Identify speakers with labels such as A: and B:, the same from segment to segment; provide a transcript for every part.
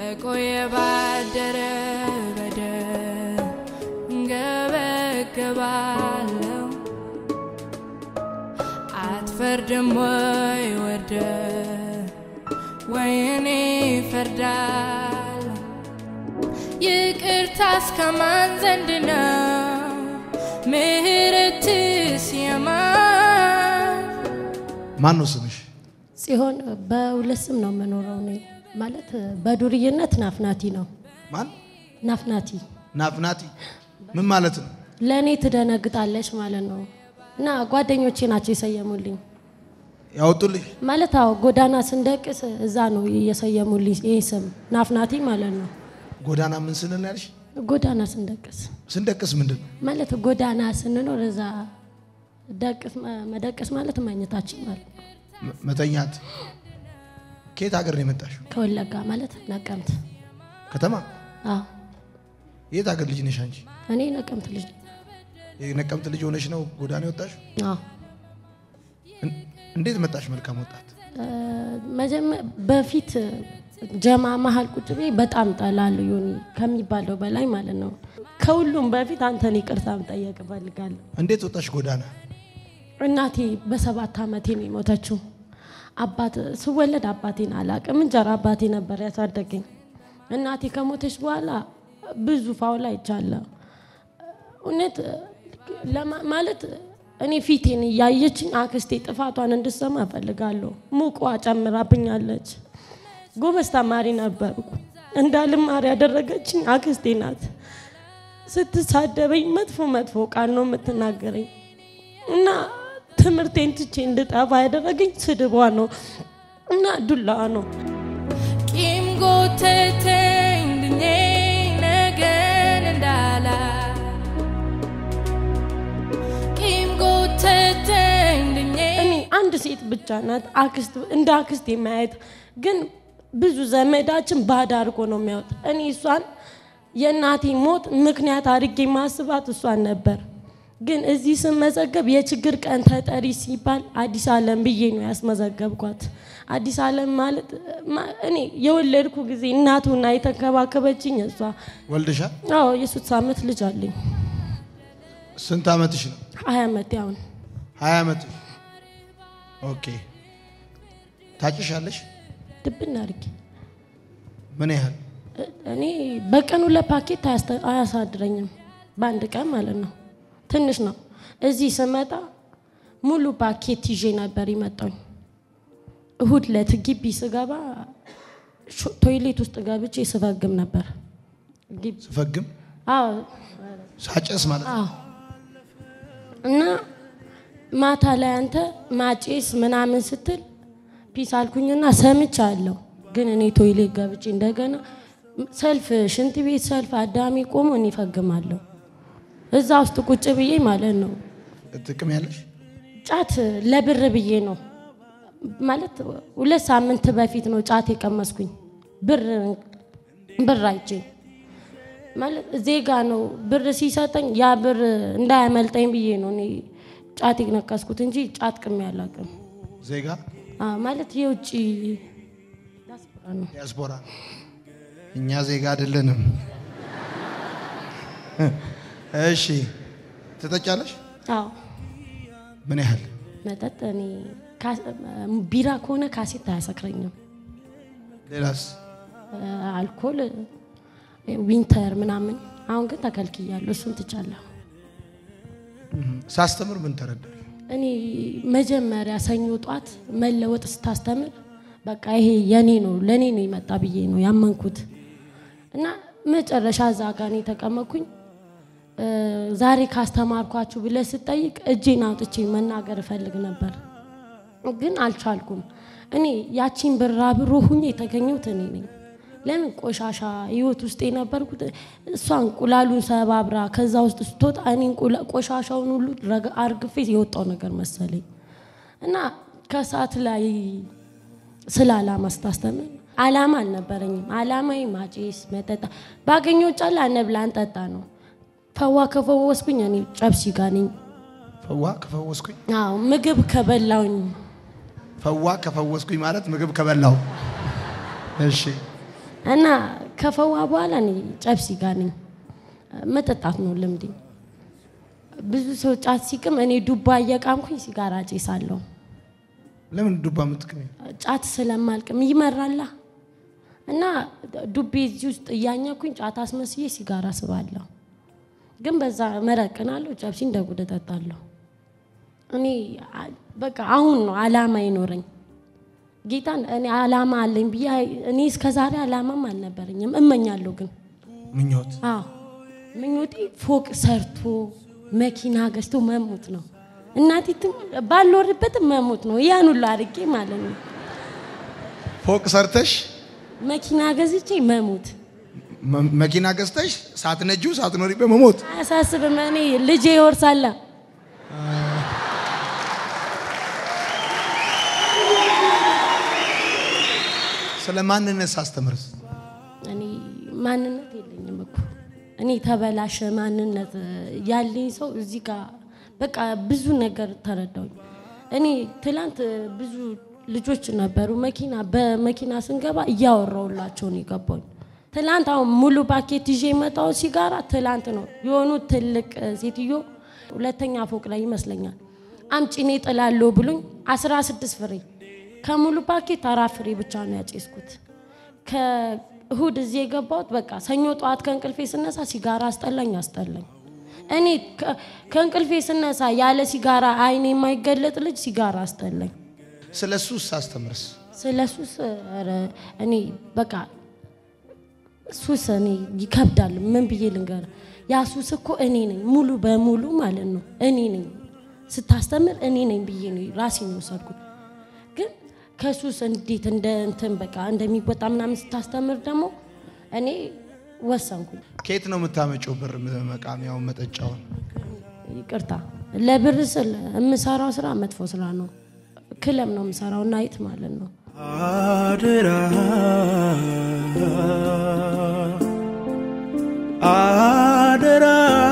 A: በቆየ ባደረ በደል እንገበገባለሁ አትፈርድም ወይ ወርደ ወይ እኔ እፈርዳለሁ ይቅርታስ ከማን ዘንድ ነው ምህረትስ የማን
B: ማን ነው ስምሽ?
C: ሲሆን በሁለት ስም ነው የምኖረው እኔ ማለት በዱርዬነት ናፍናቲ ነው።
B: ማን?
C: ናፍናቲ
B: ናፍናቲ ምን ማለት ነው?
C: ለእኔ ትደነግጣለች ማለት ነው። እና ጓደኞቼ ናቸው የሰየሙልኝ
B: ያወጡልሽ?
C: ማለት አዎ፣ ጎዳና ስንደቅስ እዛ ነው የሰየሙልኝ ይህ ስም ናፍናቲ ማለት ነው።
B: ጎዳና ምን ስንል ያልሽ?
C: ጎዳና ስንደቅስ
B: ስንደቅስ ምንድን ነው?
C: ማለት ጎዳና ስንኖር እዛ ደቅስ መደቅስ ማለት መኝታችን ማለት ነው።
B: መ- መተኛት። ከየት ሀገር ነው የመጣሽው?
C: ከወለጋ ማለት ነቀምት።
B: ከተማ?
C: አዎ
B: የት ሀገር ልጅ ነሽ አንቺ?
C: እኔ ነቀምት ልጅ ነኝ።
B: የነቀምት ልጅ ሆነሽ ነው ጎዳና የወጣሽው?
C: አዎ
B: እን- እንዴት መጣሽ? መልካም ወጣት።
C: መጀመ- በፊት ጀማ መሀል ቁጭ ብዬ በጣም ጠላለሁ ዮኒ ከሚባለው በላይ ማለት ነው። ከሁሉም በፊት አንተን ይቅርታ መጠየቅ እፈልጋለሁ።
B: እንዴት ወጣሽ ጎዳና?
C: እናቴ በሰባት ዓመቴ ነው የሞተችው። አባት ስወለድ አባቴን አላቅም፣ እንጀራ አባቴ ነበር ያሳደገኝ። እናቴ ከሞተች በኋላ ብዙ ፋውላ አይቻለሁ። እውነት ለማ- ማለት እኔ ፊቴን እያየችኝ አክስቴ ጥፋቷን እንድሰማ እፈልጋለሁ። ሙቋ ጨምራብኛለች። ጎበዝ ተማሪ ነበርኩ። እንዳልማር ያደረገችኝ አክስቴ ናት። ስትሳደበኝ መጥፎ መጥፎ ቃል ነው የምትናገረኝ እና ትምህርቴን ትቼ እንድጠፋ ያደረገኝ ስድቧ ነው እና ዱላዋ ነው።
A: ቂም ጎተተኝ ድኜ ነገን እንዳላ ቂም ጎተተኝ ድኜ
C: እኔ አንድ ሴት ብቻ ናት አክስት እንደ አክስት የማየት ግን ብዙ ዘመዳችን ባዳ አድርጎ ነው የሚያወጥ። እኔ እሷን የእናቴ ሞት ምክንያት አድርጌ ማስባት እሷን ነበር። ግን እዚህ ስመዘገብ የችግር ቀን ተጠሪ ሲባል አዲስ ዓለም ብዬ ነው ያስመዘገብኳት። አዲስ ዓለም ማለት ማ- እኔ የወለድኩ ጊዜ እናቱና የተንከባከበችኝ እሷ።
B: ወልደሻል?
C: አዎ የሶስት ዓመት ልጅ አለኝ።
B: ስንት ዓመትሽ ነው?
C: ሀያ ዓመት ያሁን
B: ሀያ ዓመትሽ። ኦኬ። ታጭሻለሽ?
C: ድብን አድርጌ
B: ምን ያህል?
C: እኔ በቀን ሁለት ፓኬት አያስተ- አያሳድረኝም በአንድ ቀን ማለት ነው። ትንሽ ነው። እዚህ ስመጣ ሙሉ ፓኬት ይዤ ነበር የመጣኝ። እሁድ ዕለት ግቢ ስገባ ሾ- ቶይሌት ውስጥ ገብቼ ስፈግም ነበር። ግቢ
B: ስፈግም
C: አዎ
B: ሳጨስ ማለት ነው።
C: አዎ። እና ማታ ላይ አንተ ማጬስ ምናምን ስትል ፒስ አልኩኝና ሰምቻለሁ። ግን እኔ ቶይሌት ገብቼ እንደገና ሰልፍ ሽንት ቤት ሰልፍ አዳሚ ቆሞ እኔ እፈግማለሁ እዛ ውስጥ ቁጭ ብዬ ማለት ነው።
B: ጥቅም ያለሽ
C: ጫት ለብር ብዬ ነው ማለት ሁለት ሳምንት በፊት ነው ጫት የቀመስኩኝ ብር ብር አይቼ ማለት ዜጋ ነው ብር ሲሰጠኝ ያ ብር እንዳያመልጠኝ ብዬ ነው እኔ ጫት የነቀስኩት እንጂ ጫት ቅሜ አላውቅም።
B: ዜጋ
C: አዎ፣ ማለት የውጭ ዲያስፖራ ነው።
B: ዲያስፖራ እኛ ዜጋ አይደለንም። እሺ ትጠጫለሽ?
C: አዎ
B: ምን ያህል?
C: መጠጥ እኔ ካ- ቢራ ከሆነ ካሴት አያሰክረኝም።
B: ሌላስ?
C: አልኮል ዊንተር ምናምን አሁን ግን ተከልክያለሁ። እሱን ትቻለሁ።
B: ሳስተምር ምን ተረዳሽ?
C: እኔ መጀመሪያ ሰኞ ጧት መለወጥ ስታስተምር በቃ ይሄ የኔ ነው ለእኔ ነው የመጣ ብዬ ነው ያመንኩት እና መጨረሻ እዛ ጋር ነው የተቀመጥኩኝ። እ፣ ዛሬ ካስተማርኳችሁ ብለህ ስጠይቅ እጄን አውጥቼ መናገር እፈልግ ነበር፣ ግን አልቻልኩም። እኔ ያቺን ብራብሮ ሁኜ የተገኘሁት እኔ ነኝ። ለምን ቆሻሻ ህይወት ውስጥ የነበርኩት እሷ እንቁላሉን ሰባብራ ከዛ ውስጥ ስትወጣ እኔ እንቁላ- ቆሻሻውን ሁሉ ረግ- አርግፌ የወጣው ነገር መሰለኝ እና ከሰዓት ላይ ስለ አላማ ስታስተምር አላማ አልነበረኝም። አላማዬ ማጨስ፣ መጠጣ ባገኘው ጫላ እንብላ እንጠጣ ነው። ፈዋ ከፈወስኩኝ እኔ ጨብሲ ጋር ነኝ።
B: ፈዋ ከፈወስኩኝ
C: አዎ ምግብ ከበላውኝ
B: ፈዋ ከፈወስኩኝ ማለት ምግብ ከበላው። እሺ
C: እና ከፈዋ በኋላ እኔ ጨብሲ ጋር ነኝ። መጠጣት ነው ልምዴ። ብዙ ሰው ጫት ሲቅም እኔ ዱባ እየቃምኩኝ ሲጋራ ጭሳለሁ።
B: ለምን ዱባ የምትቅሚ?
C: ጫት ስለማልቅም ይመራላ እና ዱቤ እዚህ ውስጥ እያኘኩኝ ጫት አስመስዬ ሲጋራ ስባለሁ። ግን በዛ መረቅናለሁ፣ ጨብሲ እንደ ጉድ እጠጣለሁ። እኔ አ- በቃ አሁን ነው አላማ ይኖረኝ ጌታን እኔ አላማ አለኝ ብዬ እኔ እስከ ዛሬ አላማም አልነበረኝም። እመኛለሁ ግን
B: ምኞት
C: አዎ ምኞቴ ፎቅ ሰርቶ መኪና ገዝቶ መሞት ነው። እናቴ ትም- ባልኖርበትም መሞት ነው። ያን ሁሉ አድርጌ ማለት ነው።
B: ፎቅ ሰርተሽ
C: መኪና ገዝቼ መሞት
B: መ- መኪና ገዝተሽ ሳትነጂው ሳትኖሪበት መሞት
C: አያሳስብም። እኔ ልጄ ይወርሳላ።
B: ስለ ማንነት ሳስተምርስ
C: እኔ ማንነት የለኝም እኮ እኔ ተበላሸ ማንነት ያለኝ ሰው እዚህ ጋር በቃ ብዙ ነገር ተረዳሁኝ። እኔ ትላንት ብዙ ልጆች ነበሩ መኪና በመኪና ስንገባ እያወራውላቸው ነው የገባኝ። ትላንት አሁን ሙሉ ፓኬት ይዤ የመጣው ሲጋራ ትላንት ነው የሆኑ ትልቅ ሴትዮ ሁለተኛ ፎቅ ላይ ይመስለኛል አምጪ እኔ ጥላለሁ ብሉኝ 16 ፍሬ ከሙሉ ፓኬት አራት ፍሬ ብቻ ነው ያጨስኩት። ከእሁድ እዚህ የገባሁት በቃ ሰኞ ጠዋት ከእንቅልፌ ስነሳ ሲጋራ አስጠላኝ አስጠላኝ። እኔ ከ- ከእንቅልፌ ስነሳ ያለ ሲጋራ አይኔ የማይገለጥ ልጅ ሲጋራ አስጠላኝ።
B: ስለ ሱስ ሳስተምርስ
C: ስለ ሱስ ኧረ እኔ በቃ ሱስ እኔ ይከብዳል። ምን ብዬ ልንገር? ያ ሱስ እኮ እኔ ነኝ ሙሉ በሙሉ ማለት ነው። እኔ ነኝ ስታስተምር እኔ ነኝ ብዬ ነው ራሴን የወሰድኩት። ግን ከሱስ እንዴት እንደ እንትን በቃ እንደሚወጣ ምናምን ስታስተምር ደግሞ እኔ ወሰንኩኝ።
B: ከየት ነው የምታመጪው ብር መቃሚያውን መጠጫውን
C: ይቅርታ ለብር ስል የምሰራው ስራ መጥፎ ስራ ነው። ክለብ ነው የምሰራው ናይት ማለት ነው።
D: አደራ አደራ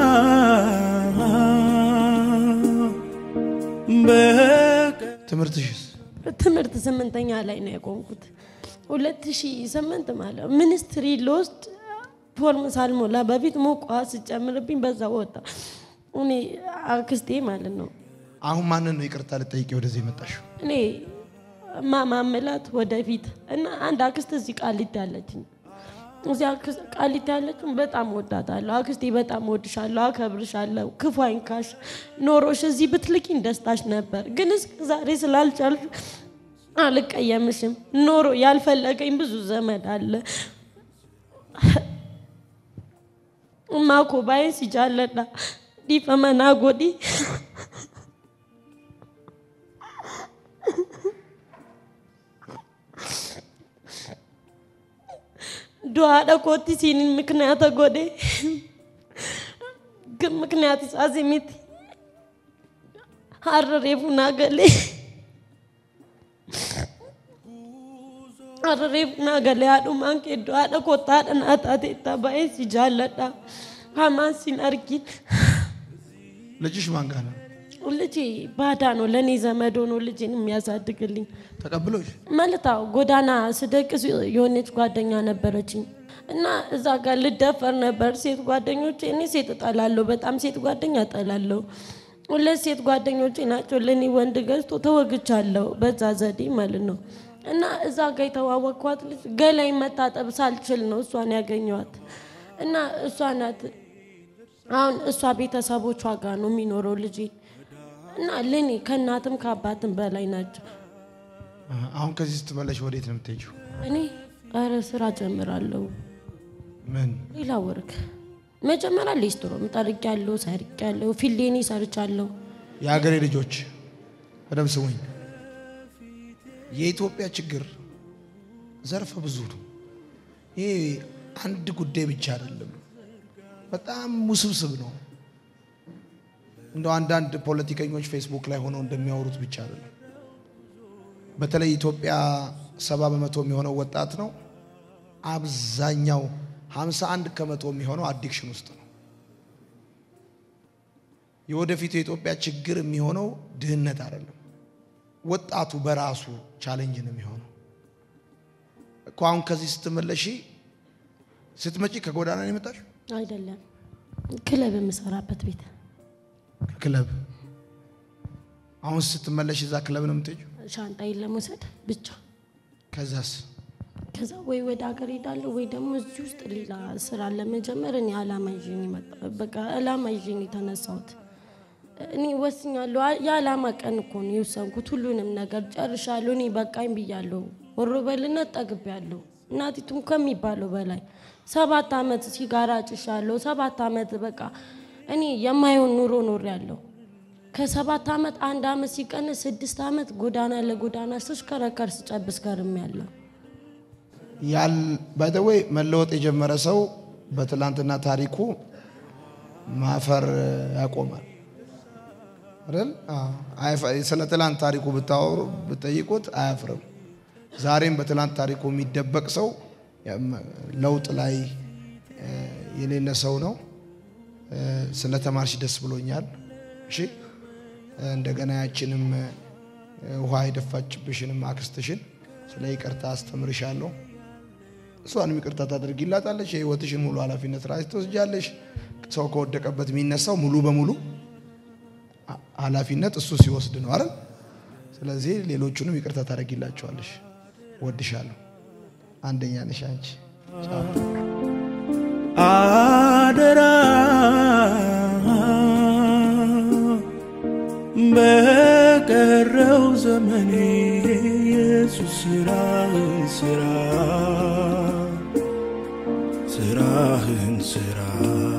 D: በቀ
B: ትምህርትሽስ
C: ትምህርት ስምንተኛ ላይ ነው የቆምኩት። ሁለት ሺህ ስምንት ማለት ነው። ሚኒስትሪ ልወስድ ፎርም ሳልሞላ በፊት ሞቋ ስጨምርብኝ በዛ ወጣ። እኔ አክስቴ ማለት ነው
B: አሁን ማንን ነው ይቅርታ ልጠይቂ ወደዚህ የመጣሽው?
C: እኔ ማማመላት ወደፊት እና አንድ አክስት እዚህ ቃሊቲ ያለችኝ እዚህ አክስት ቃሊቲ ያለችኝ በጣም ወዳታለሁ። አክስቴ በጣም ወድሻለሁ፣ አከብርሻለሁ። ክፉ አይንካሽ። ኖሮሽ እዚህ ብትልኪኝ ደስታሽ ነበር፣ ግን እስከ ዛሬ ስላልቻልሽ አልቀየምሽም። ኖሮ ያልፈለገኝ ብዙ ዘመድ አለ። እማኮ ባይን ሲጃለዳ ዲፈመና ጎዲ du'aadha kootti siinin miknaata godhe ግን ምክንያት isaas miti har'a reefu naa galee har'a reefu naa galee haadhumaan kee iddoo haadha kootta haadha naa taate itti baay'ee si jaalladha hamaan sin argin
B: ልጅሽ ማን ጋር ነው
C: ልጄ ባዳ ነው ለእኔ ዘመድ ሆኖ ልጄን የሚያሳድግልኝ
B: ተቀብሎሽ?
C: ማለት አዎ ጎዳና ስደቅስ የሆነች ጓደኛ ነበረችኝ እና እዛ ጋር ልደፈር ነበር። ሴት ጓደኞቼ እኔ ሴት እጠላለሁ፣ በጣም ሴት ጓደኛ እጠላለሁ። ሁለት ሴት ጓደኞቼ ናቸው ለእኔ ወንድ ገዝቶ ተወግቻለሁ፣ በዛ ዘዴ ማለት ነው። እና እዛ ጋር የተዋወቅኳት ልጅ ገላይ መታጠብ ሳልችል ነው እሷን ያገኘዋት እና እሷ ናት አሁን እሷ ቤተሰቦቿ ጋር ነው የሚኖረው ልጄ እና ለእኔ ከእናትም ከአባትም በላይ ናቸው።
B: አሁን ከዚህ ስትመለሽ ወዴት ነው የምትሄጂው?
C: እኔ ኧረ ስራ ጀምራለሁ።
B: ምን
C: ሌላ ወርክ መጀመሪያ ሌስትሮም ጠርጊያለሁ፣ ሰርጊያለሁ፣ ፊሌኒ ሰርቻለሁ።
B: የሀገሬ ልጆች በደምብ ስሙኝ። የኢትዮጵያ ችግር ዘርፈ ብዙ ነው። ይሄ አንድ ጉዳይ ብቻ አይደለም፣ በጣም ውስብስብ ነው። እንደው አንዳንድ ፖለቲከኞች ፌስቡክ ላይ ሆነው እንደሚያወሩት ብቻ አይደለም። በተለይ ኢትዮጵያ ሰባ በመቶ የሚሆነው ወጣት ነው። አብዛኛው 51 ከመቶ የሚሆነው አዲክሽን ውስጥ ነው። የወደፊቱ የኢትዮጵያ ችግር የሚሆነው ድህነት አይደለም፣ ወጣቱ በራሱ ቻሌንጅ ነው የሚሆነው እኮ። አሁን ከዚህ ስትመለሺ ስትመጪ ከጎዳና ነው የመጣሽ?
C: አይደለም ክለብ የምሰራበት ቤት
B: ከክለብ አሁን ስትመለሽ እዛ ክለብ ነው የምትሄጂው?
C: ሻንጣዬን ለመውሰድ ብቻ
B: ከዛስ
C: ከዛ ወይ ወደ ሀገር ሄዳለሁ ወይ ደግሞ እዚህ ውስጥ ሌላ ስራ ለመጀመር እኔ አላማ ይዤ ነው የመጣ- በቃ አላማ ይዤ ነው የተነሳሁት። እኔ ወስኛለሁ። አ- የአላማ ቀን እኮ ነው የወሰንኩት። ሁሉንም ነገር ጨርሻለሁ። እኔ በቃኝ ብያለሁ። ወሮበልነት ጠግቤያለሁ። እናቲቱም ከሚባለው በላይ ሰባት ዓመት ሲጋራ ጭሻለሁ። ሰባት ዓመት በቃ እኔ የማየውን ኑሮ ኖሬያለሁ። ከሰባት ዓመት አንድ ዓመት ሲቀንስ ስድስት ዓመት ጎዳና ለጎዳና ስሽከረከር ስጨብስ ከርሜያለሁ።
B: ያል ባይተወይ መለወጥ የጀመረ ሰው በትላንትና ታሪኩ ማፈር ያቆማል አይደል? አዎ። አይፈ- ስለ ትላንት ታሪኩ ብታወሩ ብትጠይቁት አያፍርም። ዛሬም በትላንት ታሪኩ የሚደበቅ ሰው ያም- ለውጥ ላይ እ፣ የሌለ ሰው ነው። እ፣ ስለ ተማርሽ ደስ ብሎኛል። እሺ እ፣ እንደገና ያችንም እ፣ ውሃ የደፋችብሽንም አክስትሽን ስለ ይቅርታ አስተምርሻለሁ። እሷንም ይቅርታ ታደርጊላታለች። የህይወትሽን ሙሉ ኃላፊነት ራስ ትወስጃለሽ። ሰው ከወደቀበት የሚነሳው ሙሉ በሙሉ አ- ኃላፊነት እሱ ሲወስድ ነው አይደል? ስለዚህ ሌሎቹንም ይቅርታ ታደርጊላቸዋለሽ። ወድሻለሁ። አንደኛ ነሽ አንቺ። ቻው።
D: አደራ በቀረው ዘመኔ ኢየሱስ ስራህን ስራ ስራህን ስራ